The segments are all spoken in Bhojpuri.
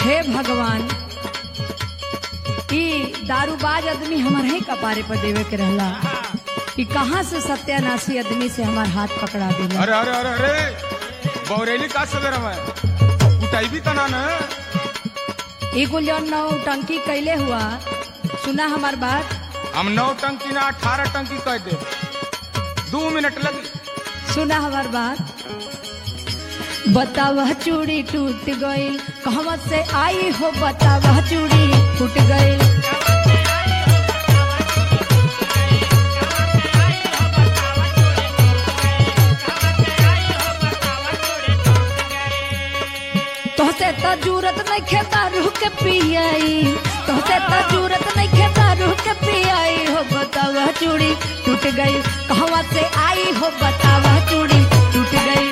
हे भगवान ई दारूबाज आदमी हमारे ही कपारे पर देवे के रहला कि कहाँ से सत्यानाशी आदमी से हमार हाथ पकड़ा देला अरे अरे अरे अरे बौरेली का सवेरा में कुटाई भी तना न ई कुल जौन नौ टंकी कैले हुआ सुना हमार बात हम नौ टंकी ना अठारह टंकी कह दे दो मिनट लगी सुना हमार बात बतावह चूड़ी टूट गईल कहवा से आई हो बतावह चूड़ी टूट गईल तोहसे त जरूरत नहीं खेता रूह के पियाई तोहसे त जरूरत नहीं खेता रूह के पियाई हो बतावा चूड़ी टूट गई कहवा से आई हो बतावा चूड़ी टूट गई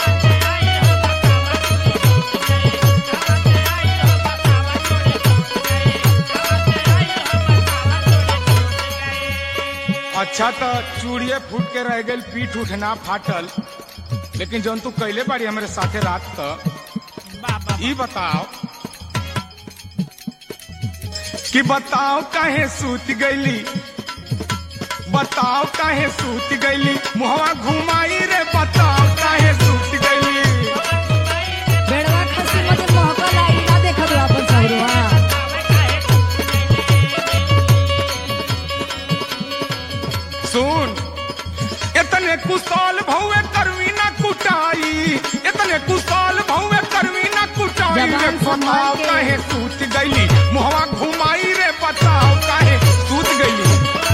अच्छा तो चूड़िए फूट के रह गई पीठ उठना फाटल लेकिन जौन तू कैले बाड़ी हमारे साथे रात तो ई बताओ कि बताओ काहे सूत गईली बताओ काहे सूत गईली मुहवा घुमाई रे बताओ काहे सूत गईली बेड़वा खसी मत महकल आई ना देखत हो अपन सहुरवा सुन इतने कुशल भौवे करवी ना कुटाई इतने कुशल भौवे करवी ना कुटाई रे जबान संभाल बताओ के। काहे सूत गईली मुहवा घुमाई रे बताओ काहे सूत गईली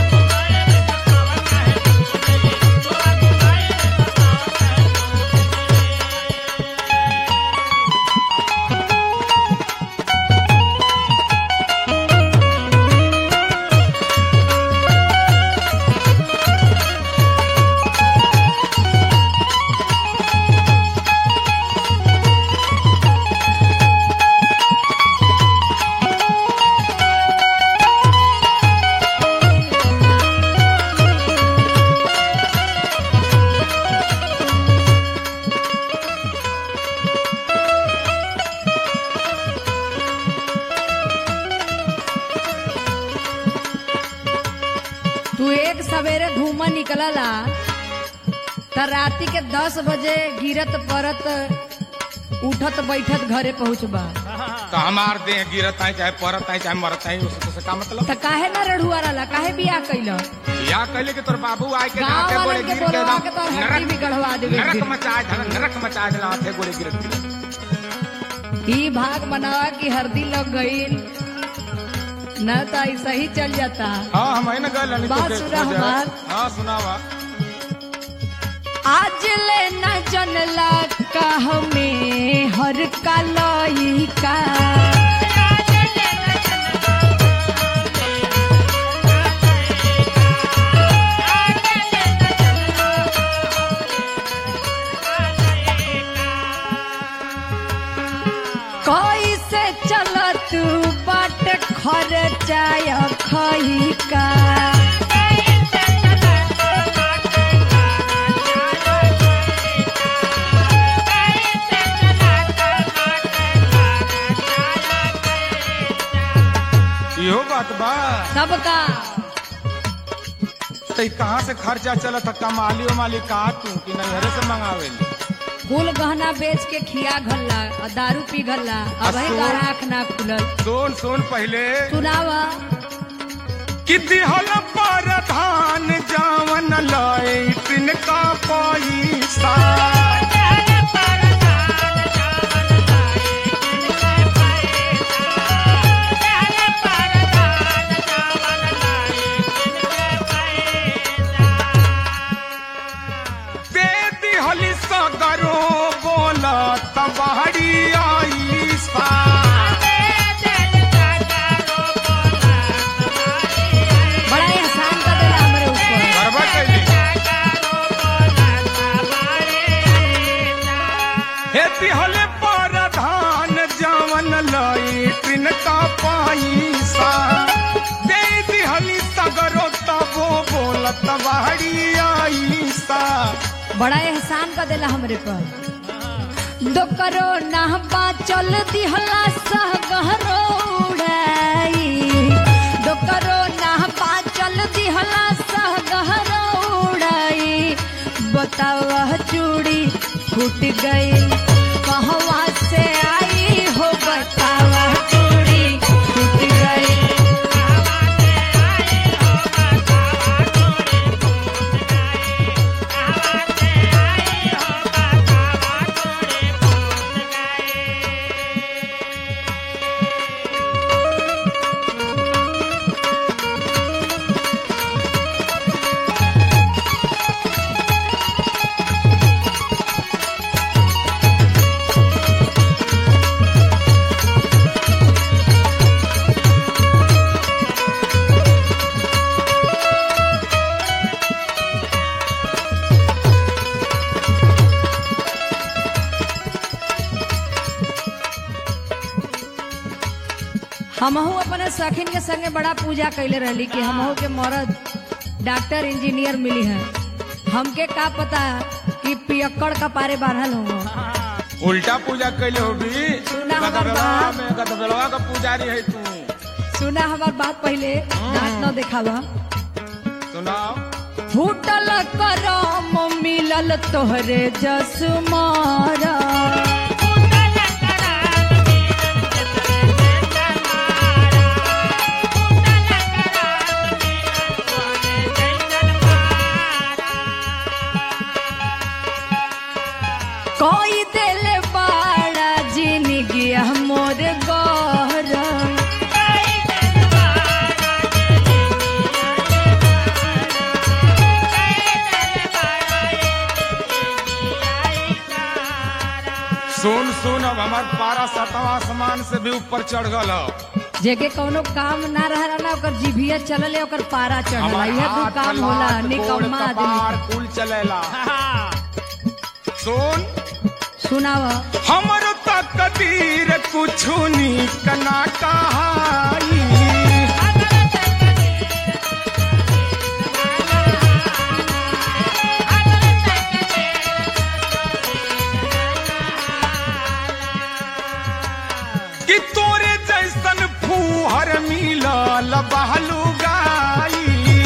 तू एक सवेरे घूम निकलला त राती के दस बजे गिरत परत उठत बैठत घरे पहुँचबा तो हमार देह गिरत है चाहे परत है चाहे मरत है उससे से का मतलब त काहे ना रढ़ुआ रहला काहे बियाह कैल या कहले कि तोर बाबू आए के गाँव हाथे गोड़े वालन के गिर के बोलवा के तोर एकदम हड्डी भी गढ़वा देवे नरक फिर। मचा देला नरक मचा देला हाथे गोड़े गिर के ई भाग बनावा की हरदी लग गईल न तो ऐसा ही चल जाता हाँ हम है ना गए बात सुना हमार। हाँ सुनावा आज ले न जनला कह में हर का लइका कैसे चलत बाट खर्चाय खइका इहो बात बा सबका तो ई कहाँ से खर्चा चलत है कमाली उमाली का तू कि नैहरे से मंगावे कुल गहना बेच के खिया घल्ला और दारू पी घल्ला अब असो। आँख ना खुलल सुन सुन पहले सुनावा कि दिहल पर धान जावन लैटिन का पैसा दे दिहली सगरो बोला तबाड़ी आई सा बड़ा एहसान कर देला हमरे ऊपर बराबर कैली हे तिहले पर धान जावन लैटिन का पैसा दे दिहली सगरो तबो बोलत बाड़ी आईसा बड़ा एहसान कर देला हमरे पर दो करो ना बाचल दिहला सह गहरो उड़ाई दो करो ना बाचल दिहला सह गहरो उड़ाई बतावा चूड़ी फूट गई कहवा से आई हो बतावा चूड़ी फूट गई हमहू अपने सखिन के संगे बड़ा पूजा कैले रहली कि हमहू के मरद डॉक्टर इंजीनियर मिली है हमके का पता कि पियक्कड़ का पारे बांधल हो उल्टा पूजा कैले हो भी सुना हमर गदबेलवा बात। में गदबेलवा का पुजारी है तू सुना हमार बात पहले दांत न देखावा सुनाओ फूटल करम मिलल तोहरे जस मारा कोई दिल बाड़ा जिंदगी मोर गहरा सुन सुन अब हमार पारा सतवा आसमान से भी ऊपर चढ़ गल जेके कौनो काम ना रहा ना ओकर जीभिया चलले ओकर पारा चढ़ला हमार यह दू हाथ, काम होला लात, गोड़, निकम्मा कपार, आदमी कुल चलेला सुन सुनाव हमर तकदीर कुछ नीक ना कहाई कि तोरे जैसन फूहर मिलल बहलू गाई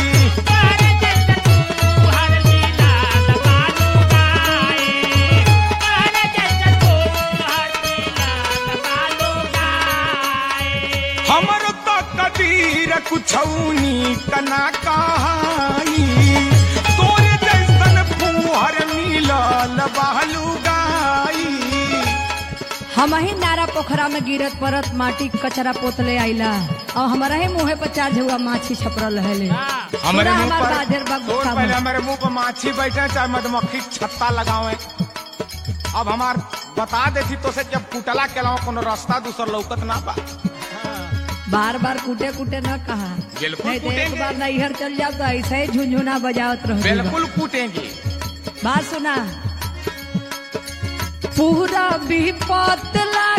हमर तो कदीर कुछौनी कना कहाई तोरे जैसन फूहर मिलल बहलू गाई हम ही नारा पोखरा में गिरत परत माटी कचरा पोतले आइला और हमारा ही मुँहे पर चार झुआ माछी छपरल है हमारे मुंह हमार पर बाधर सुन बगुसा पहले में। हमारे मुंह पर माछी बैठे चाहे मधुमक्खी छत्ता लगावे अब हमार बता देती तो से जब कुटला के अलावा कोनो रास्ता दूसर लौकत ना बा बार बार कूटे कूटे न कहा बिल्कुल नहीं तो एक कूटेंगे। बार नैहर चल जाओ तो ऐसे ही झुंझुना बजावत रहो बिल्कुल कूटेंगे बात सुना पूरा विपत लाग